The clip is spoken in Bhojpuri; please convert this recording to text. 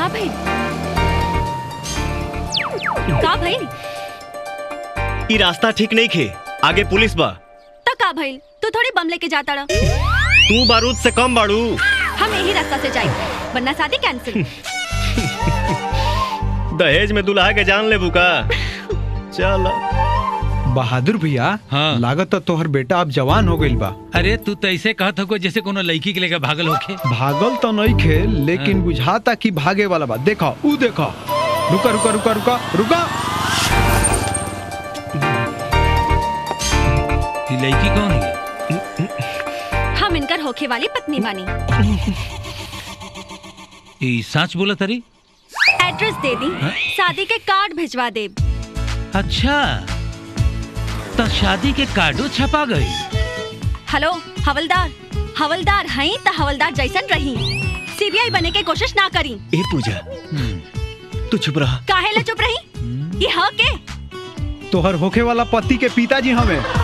का भइल का भइल ई रास्ता ठीक नहीं खे आगे पुलिस बा त का भइल तू थोड़ी बम लेके जाता रह तू बारूद से कम बाड़ू हम यही रास्ता से जाए वरना शादी कैंसिल दहेज में दुल्हा के जान ले बुका चल बहादुर भैया हाँ। लागत तो तोहर बेटा अब जवान हो गइल बा अरे तू तो ऐसे कहत हो जैसे कोनो लड़की के लेकर भागल होखे भागल तो नहीं खे लेकिन बुझाता कि भागे वाला बा देखो ऊ देखो रुका रुका रुका रुका रुका ये लड़की कौन है हम इनकर होखे वाली पत्नी बानी ये सच बोला तरी एड्रेस दे दी शादी के कार्ड भिजवा दे अच्छा तो शादी के कार्डो छपा गई हेलो हवलदार हवलदार हई त हवलदार जैसन रही सीबीआई बने के कोशिश ना करी ए पूजा तू चुप रहा काहे ला चुप रही ये ह के तोहर होखे वाला पति के पिताजी हमें